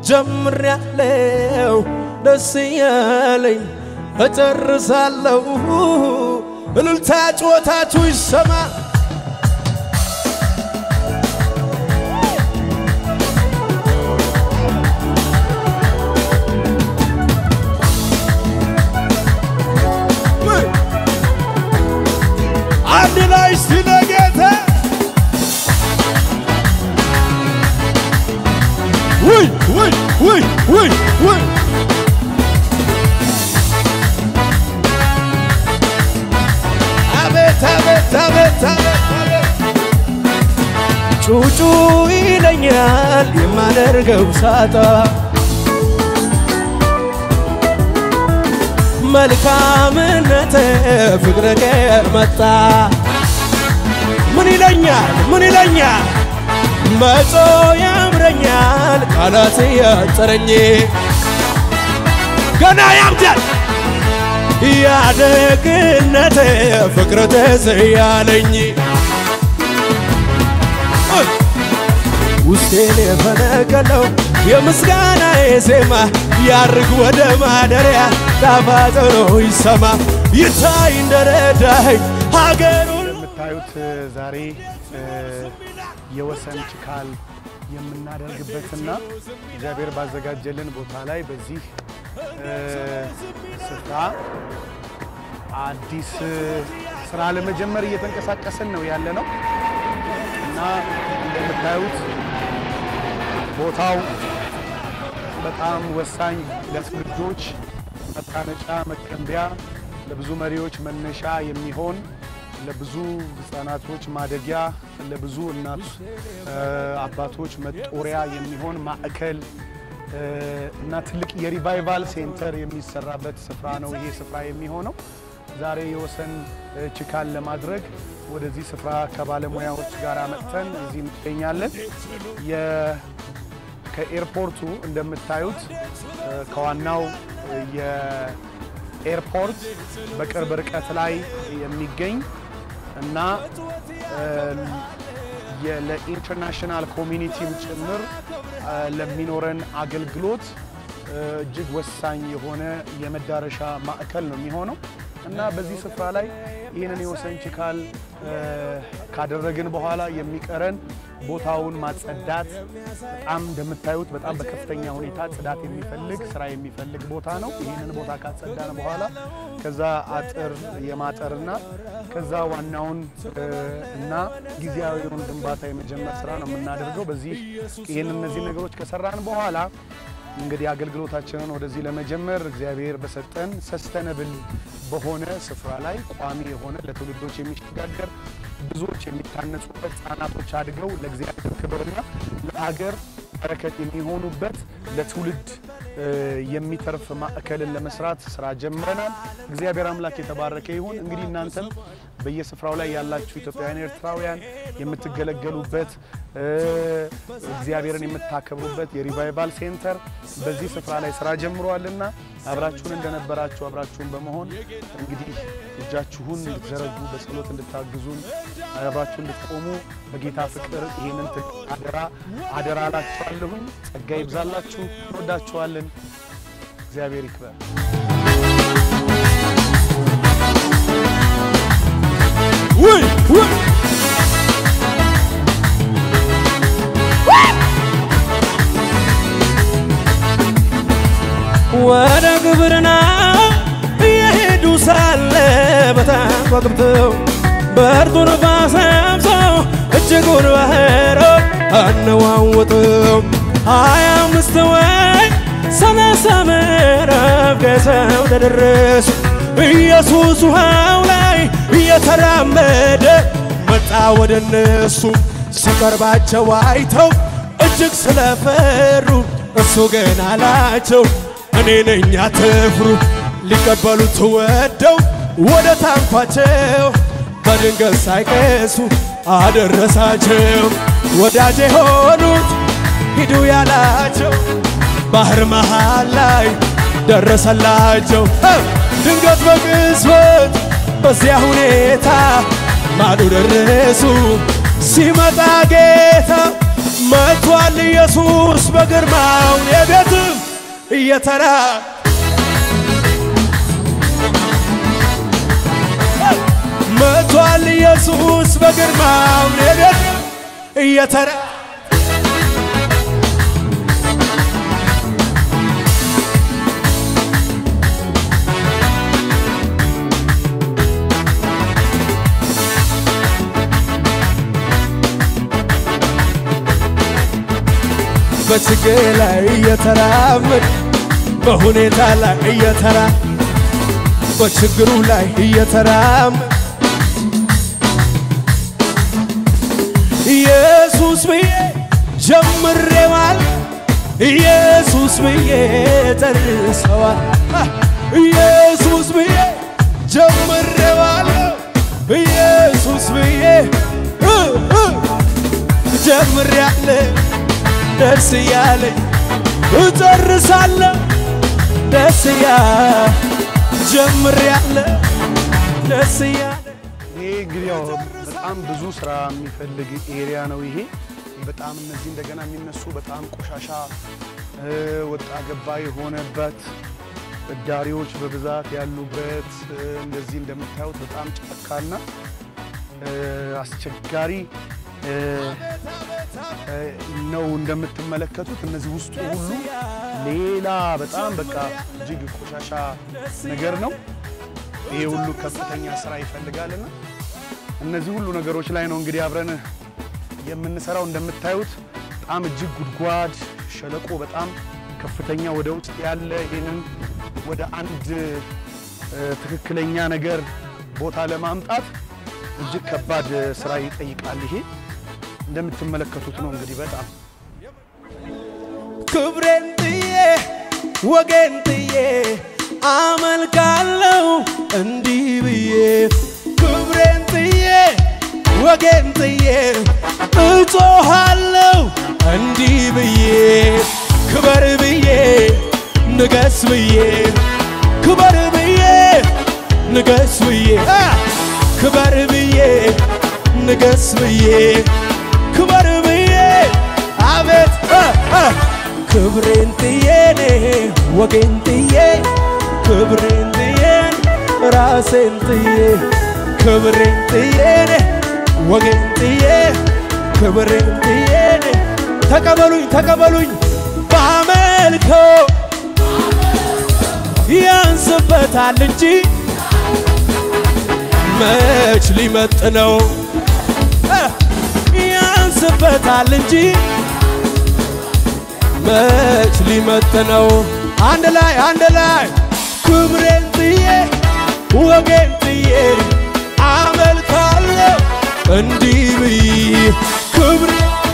ጀምሬያለሁ ደስ እያለኝ እጨርሳለሁ። እልልታ ጩኸታችሁ ይሰማ። አንድ ላይ እስቲ ለጌታ ውይ ውይ ውይ ውይ ውይ አቤት አቤት አቤት አቤት አቤት ጩጩ ይለኛል የማደርገው ሳጣ መልካምነት ፍቅር ቀር መጣ ምን ይለኛል ምን ይለኛል መጾ ያምረኛል ቃላት ያጠረኝ ገና ያብዳል ያደግነት ፍቅር ተዘያለኝ ውስጤን የፈነቀለው የምስጋናዬ ዜማ ያርግ ወደ ማደሪያ ጣፋጭ ነው ይሰማ ይታይ እንደረዳኸኝ ሀገሩን እንደምታዩት ዛሬ የወሰን ችካል የምናደርግበትና እግዚአብሔር ባዘጋጀልን ቦታ ላይ በዚህ ስፍራ አዲስ ስራ ለመጀመር እየተንቀሳቀስን ነው ያለ ነው እና እንደምታዩት ቦታው በጣም ወሳኝ ለትውልዶች መታነጫ መቀንቢያ፣ ለብዙ መሪዎች መነሻ የሚሆን ለብዙ ህጻናቶች ማደጊያ፣ ለብዙ እናት አባቶች መጦሪያ የሚሆን ማዕከል እና ትልቅ የሪቫይቫል ሴንተር የሚሰራበት ስፍራ ነው ይሄ ስፍራ የሚሆነው። ዛሬ የወሰን ችካል ለማድረግ ወደዚህ ስፍራ ከባለሙያዎች ጋር መጥተን እዚህ እንገኛለን። ከኤርፖርቱ እንደምታዩት ከዋናው የኤርፖርት በቅርብ ርቀት ላይ የሚገኝ እና ለኢንተርናሽናል ኮሚኒቲም ጭምር ለሚኖረን አገልግሎት እጅግ ወሳኝ የሆነ የመዳረሻ ማዕከል ነው የሚሆነው እና በዚህ ስፍራ ላይ ይህንን የወሰን ችካል ካደረግን በኋላ የሚቀረን ቦታውን ማጸዳት በጣም እንደምታዩት በጣም በከፍተኛ ሁኔታ ጽዳት የሚፈልግ ስራ የሚፈልግ ቦታ ነው። ይህንን ቦታ ካጸዳን በኋላ ከዛ አጥር የማጠርና ከዛ ዋናውን እና ጊዜያዊውን ግንባታ የመጀመር ስራ ነው የምናደርገው። በዚህ ይህን እነዚህ ነገሮች ከሰራን በኋላ እንግዲህ አገልግሎታችንን ወደዚህ ለመጀመር እግዚአብሔር በሰጠን ሰስተነብል በሆነ ስፍራ ላይ ቋሚ የሆነ ለትውልዶች የሚሸጋገር ብዙዎች የሚታነጹበት ሕፃናቶች አድገው ለእግዚአብሔር ክብርና ለሀገር በረከት የሚሆኑበት ለትውልድ የሚተርፍ ማዕከልን ለመስራት ስራ ጀምረናል። እግዚአብሔር አምላክ የተባረከ ይሁን። እንግዲህ እናንተም በየስፍራው ላይ ያላችሁ ኢትዮጵያውያን፣ ኤርትራውያን የምትገለገሉበት እግዚአብሔርን የምታከብሩበት የሪቫይቫል ሴንተር በዚህ ስፍራ ላይ ስራ ጀምሯልና አብራችሁን እንደነበራችሁ አብራችሁን በመሆን እንግዲህ እጃችሁን እንድትዘረጉ በጸሎት እንድታግዙን አብራችሁ እንድትቆሙ በጌታ ፍቅር ይህንን አደራ አደራ እላችኋለሁኝ። ጸጋ ይብዛላችሁ። እንወዳችኋለን። እግዚአብሔር ይክበር። ውይ ውይ ወደ ግብርና እየሄዱ ሳለ በታንኳ ገብተው ብርቱን ነፋስ ነፍሰው እጅጉን ባህሩን አነዋወጠው። ሀያ አምስት ወይ ሰላሳ ምዕራፍ ገሰው ተደረሱ። ኢየሱስ ውሃው ላይ እየተራመደ መጣ ወደ እነሱ። ሲቀርባቸው አይተው እጅግ ስለፈሩ እሱ ግን አላቸው እኔ ነኝ አትፍሩ። ሊቀበሉት ወደው ወደ ታንኳቸው በድንገት ሳይቀሱ አደረሳቸው። ወዳጅ የሆኑት ሂዱ ያላቸው ባህር መሃል ላይ ደረሰላቸው። ድንገት በቅጽበት በዚያ ሁኔታ ማዶ ደረሱ። ሲመጣ ጌታ መጥቷል ኢየሱስ በግርማው የቤት እየተራ መቷል ኢየሱስ በግርማው ነገር እየተራ በችግር ላይ እየተራመድ በሁኔታ ላይ እየተራ በችግሩ ላይ እየተራመድ ኢየሱስ ብዬ ጀምሬዋል ኢየሱስ ብዬ ጨርሰዋል ኢየሱስ ብዬ ጀምሬዋል ኢየሱስ ብዬ እ እ ጀምሬያለሁ ደስ እያለኝ እጨርሳለሁ ደስ እያ ጀምሬያለሁ ደስ እያለኝ ይሄ እንግዲህ ያው በጣም ብዙ ስራ የሚፈልግ ኤሪያ ነው። ይሄ በጣም እነዚህ እንደገና የሚነሱ በጣም ቆሻሻ እ፣ ወጣ ገባ የሆነበት እዳሪዎች በብዛት ያሉበት እ፣ እንደዚህ እንደምታዩት በጣም ጫካና እ፣ አስቸጋሪ እ፣ እ፣ ነው እንደምትመለከቱት። እነዚህ ውስጡ ሁሉ ሌላ በጣም በቃ እጅግ ቆሻሻ ነገር ነው። ይሄ ሁሉ ከፍተኛ ስራ ይፈልጋልና እነዚህ ሁሉ ነገሮች ላይ ነው እንግዲህ አብረን የምንሰራው። እንደምታዩት በጣም እጅግ ጉድጓድ ሸለቆ በጣም ከፍተኛ ወደ ውስጥ ያለ ይህንን ወደ አንድ እ፣ ትክክለኛ ነገር ቦታ ለማምጣት እጅግ ከባድ ስራ ይጠይቃል። ይሄ እንደምትመለከቱት ነው እንግዲህ በጣም ክብሬን ጥዬ ወጌን ጥዬ አመልካለሁ እንዲህ ብዬ ክብሬን ጥዬ ወጌን ጥዬ እጮሃለሁ እንዲህ ብዬ ክበር ብዬ ንገስ ብዬ ክበር ብዬ ንገስ ብዬ አ! ክበር ብዬ ንገስ ብዬ ክበር ብዬ አቤት አ! አ! ክብሬን ጥዬ እኔ ወጌን ጥዬ ክብሬን ጥዬ ራሴን ጥዬ ክብሬን ጥዬ እኔ ወጌን ጥዬ ክብሬን ጥዬ እኔ ተቀበሉኝ ተቀበሉኝ ባመልከው ያንስበታል እንጂ መች ሊመጥነው እ ያንስበታል እንጂ መች ሊመጥነው አንድ ላይ አንድ ላይ ክብሬን ጥዬ ወጌን ጥዬ አመልካለሁ እንዲህ ብዬ ክብሬ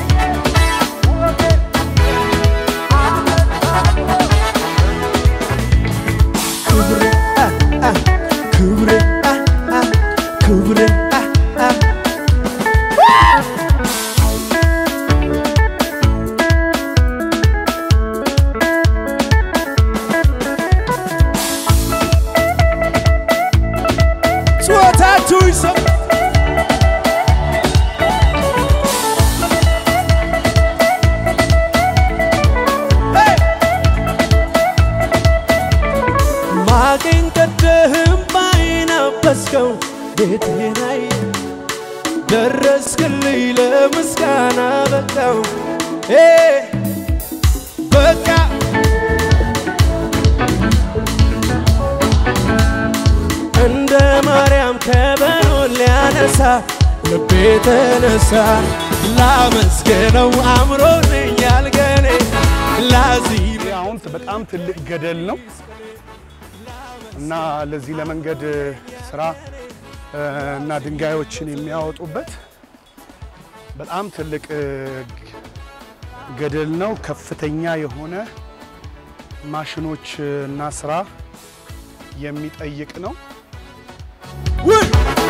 ክብሬ አ አ ክብሬ አ አ ክብሬ አ አ ጩኸታችሁ ይሰማ ሄይ! ማቄን ቀደህም ባይናበስከው ቤቴን ላይ ደረስክልኝ ለምስጋና በቃው ሄ በቃ እንደ ማርያም ከበሮን ሊያነሳ ልቤ ተነሳ ላመስገነው አምሮልኛል ገኔ ላዚም ይህ አሁን በጣም ትልቅ ገደል ነው እና ለዚህ ለመንገድ ስራ እ፣ እና ድንጋዮችን የሚያወጡበት በጣም ትልቅ እ፣ ገደል ነው። ከፍተኛ የሆነ ማሽኖች እና ስራ የሚጠይቅ ነው። ውይ!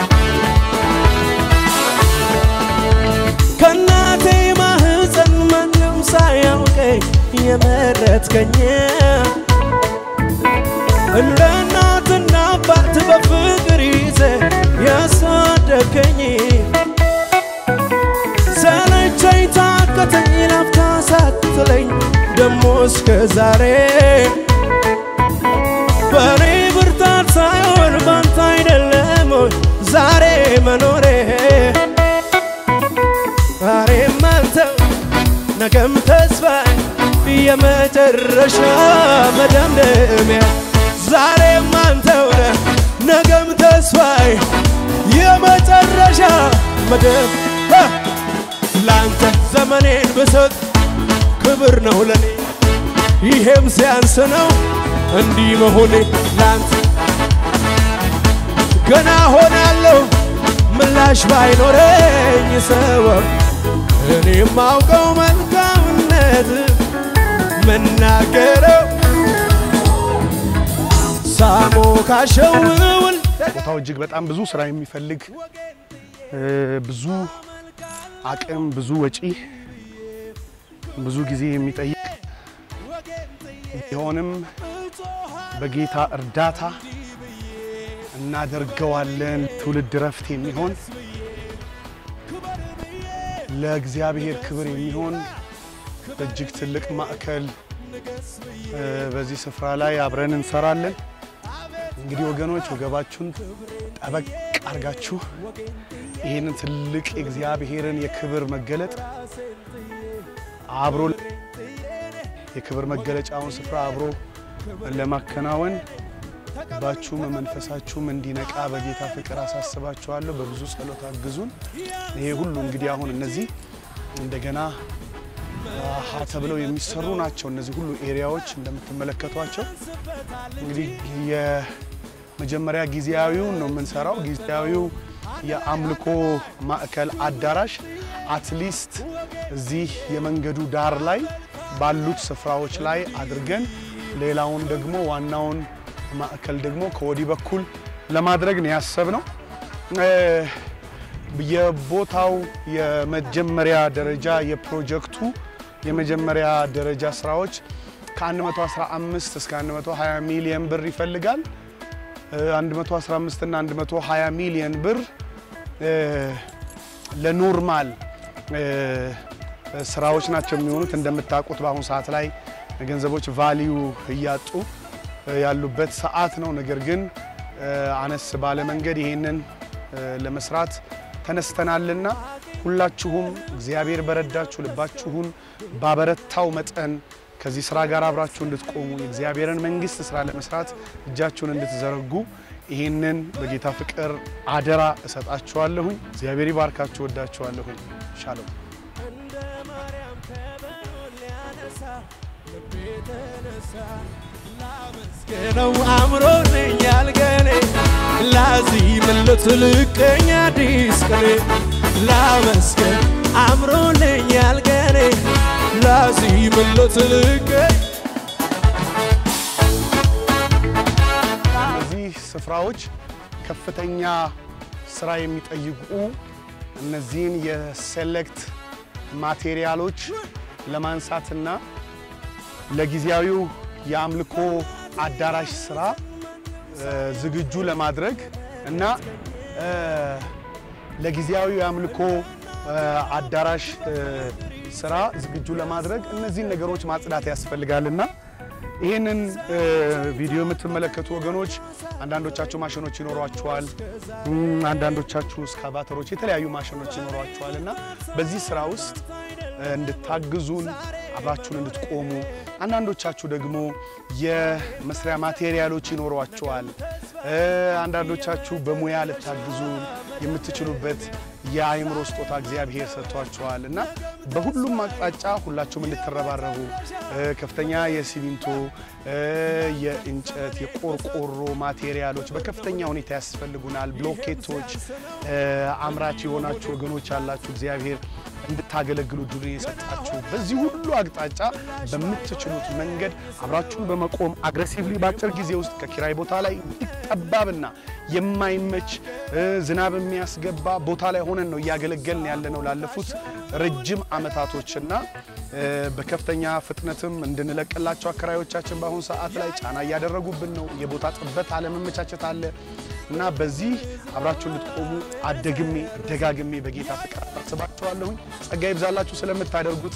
ከእናቴ ማህፀን ማንም ሳያውቀኝ የመረጥከኝ እንደ እናትና አባት በፍቅር ይዘ ያሳደገኝ ሰለቸኝ ታከተኝ ላፍታ ሳትለኝ ደሞ እስከ ዛሬ በእኔ ብርታት ሳይሆን ባንተ አይደለም ወይ ዛሬ መኖሬ ዛሬም አንተው ነገም ተስፋዬ የመጨረሻ መደምደሚያ ዛሬም አንተው ነህ ነገም ተስፋዬ የመጨረሻ መደም ለአንተ ዘመኔን ብሰጥ ክብር ነው ለኔ ይሄም ሲያንስ ነው እንዲህ መሆኔ ለአንተ ገና ሆናለሁ ምላሽ ባይኖረኝ ሰበብ እኔ የማውቀው መልካምነት መናገረው ሳሞ ካሸውውል ቦታው እጅግ በጣም ብዙ ስራ የሚፈልግ እ፣ ብዙ አቅም፣ ብዙ ወጪ፣ ብዙ ጊዜ የሚጠይቅ ቢሆንም በጌታ እርዳታ እናደርገዋለን። ትውልድ ረፍት የሚሆን ለእግዚአብሔር ክብር የሚሆን እጅግ ትልቅ ማዕከል እ፣ በዚህ ስፍራ ላይ አብረን እንሰራለን። እንግዲህ ወገኖች ወገባችሁን ጠበቅ አድርጋችሁ ይህንን ትልቅ የእግዚአብሔርን የክብር መገለጥ አብሮ የክብር መገለጫውን ስፍራ አብሮ ለማከናወን ልባችሁም መንፈሳችሁም እንዲነቃ በጌታ ፍቅር አሳስባችኋለሁ። በብዙ ጸሎት አግዙን። ይሄ ሁሉ እንግዲህ አሁን እነዚህ እንደገና አሃ ተብለው የሚሰሩ ናቸው። እነዚህ ሁሉ ኤሪያዎች እንደምትመለከቷቸው እንግዲህ የመጀመሪያ ጊዜያዊውን ነው የምንሰራው። ጊዜያዊው የአምልኮ ማዕከል አዳራሽ አትሊስት እዚህ የመንገዱ ዳር ላይ ባሉት ስፍራዎች ላይ አድርገን ሌላውን ደግሞ ዋናውን ማዕከል ደግሞ ከወዲህ በኩል ለማድረግ ነው ያሰብነው። እ፣ የቦታው የመጀመሪያ ደረጃ የፕሮጀክቱ የመጀመሪያ ደረጃ ስራዎች ከ115 እስከ 120 ሚሊዮን ብር ይፈልጋል። እ፣ 115 እና 120 ሚሊዮን ብር እ፣ ለኖርማል እ፣ ስራዎች ናቸው የሚሆኑት። እንደምታውቁት በአሁኑ ሰዓት ላይ ገንዘቦች ቫሊዩ እያጡ ያሉበት ሰዓት ነው። ነገር ግን እ፣ አነስ ባለ መንገድ ይሄንን እ፣ ለመስራት ተነስተናልና ሁላችሁም እግዚአብሔር በረዳችሁ ልባችሁን ባበረታው መጠን ከዚህ ስራ ጋር አብራችሁ እንድትቆሙ የእግዚአብሔርን መንግስት ስራ ለመስራት እጃችሁን እንድትዘረጉ ይህንን በጌታ ፍቅር አደራ እሰጣችኋለሁኝ። እግዚአብሔር ይባርካችሁ። ወዳችኋለሁኝ። ሻሎም እንደ ማርያም ከበሮ ሊያነሳ ልቤ ተነሳ ላመስገነው አምሮልኛል ገኔ ላዚምለት ልቀኝ አዲስ ቅኔ ላመስገን አምሮልኛል ገኔ ላዚምለት ልቀኝ እነዚህ ስፍራዎች ከፍተኛ ስራ የሚጠይቁ እነዚህን የሴሌክት ማቴሪያሎች ለማንሳትና ለጊዜያዊው የአምልኮ አዳራሽ ስራ እ፣ ዝግጁ ለማድረግ እና እ፣ ለጊዜያዊው የአምልኮ እ፣ አዳራሽ እ፣ ስራ ዝግጁ ለማድረግ እነዚህን ነገሮች ማጽዳት ያስፈልጋልና ይህንን እ፣ ቪዲዮ የምትመለከቱ ወገኖች አንዳንዶቻችሁ ማሽኖች ይኖሯችኋል፣ እም፣ አንዳንዶቻችሁ እስካቫተሮች፣ የተለያዩ ማሽኖች ይኖሯችኋል እና በዚህ ስራ ውስጥ እ፣ እንድታግዙን አብራችሁን እንድትቆሙ አንዳንዶቻችሁ ደግሞ የመስሪያ ማቴሪያሎች ይኖሯችኋል። እ፣ አንዳንዶቻችሁ በሙያ ልታግዙ የምትችሉበት የአእምሮ ስጦታ እግዚአብሔር ሰጥቷችኋል እና በሁሉም አቅጣጫ ሁላችሁም እንድትረባረቡ እ፣ ከፍተኛ የሲሚንቶ እ፣ የእንጨት፣ የቆርቆሮ ማቴሪያሎች በከፍተኛ ሁኔታ ያስፈልጉናል። ብሎኬቶች እ፣ አምራች የሆናችሁ ወገኖች አላችሁ። እግዚአብሔር እንድታገለግሉ ድሉን የሰጣችሁ በዚህ ሁሉ አቅጣጫ በምትችሉት መንገድ አብራችሁን በመቆም አግሬሲቭሊ በአጭር ጊዜ ውስጥ ከኪራይ ቦታ ላይ እጅግ ጠባብና የማይመች እ፣ ዝናብ የሚያስገባ ቦታ ላይ ሆነን ነው እያገለገልን ያለ ነው ላለፉት ረጅም ዓመታቶችና እ፣ በከፍተኛ ፍጥነትም እንድንለቅላቸው አከራዮቻችን በአሁኑ ሰዓት ላይ ጫና እያደረጉብን ነው። የቦታ ጥበት አለመመቻቸት አለ እና በዚህ አብራችሁ እንድትቆሙ አደግሜ ደጋግሜ በጌታ ፍቅር አሳስባችኋለሁኝ። ጸጋ ይብዛላችሁ ስለምታደርጉት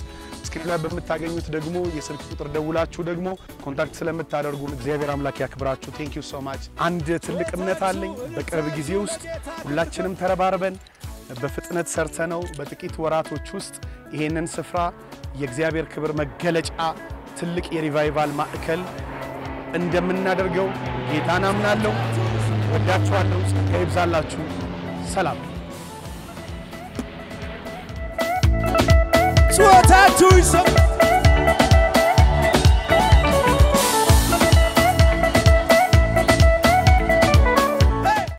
ስክሪን ላይ በምታገኙት ደግሞ የስልክ ቁጥር ደውላችሁ ደግሞ ኮንታክት ስለምታደርጉን እግዚአብሔር አምላክ ያክብራችሁ። ቴንክ ዩ ሶ ማች። አንድ ትልቅ እምነት አለኝ። በቅርብ ጊዜ ውስጥ ሁላችንም ተረባርበን በፍጥነት ሰርተነው በጥቂት ወራቶች ውስጥ ይሄንን ስፍራ የእግዚአብሔር ክብር መገለጫ ትልቅ የሪቫይቫል ማዕከል እንደምናደርገው ጌታን አምናለሁ። ወዳችኋለሁ። ጸጋ ይብዛላችሁ። ሰላም ጩኸታችሁ ይሰማ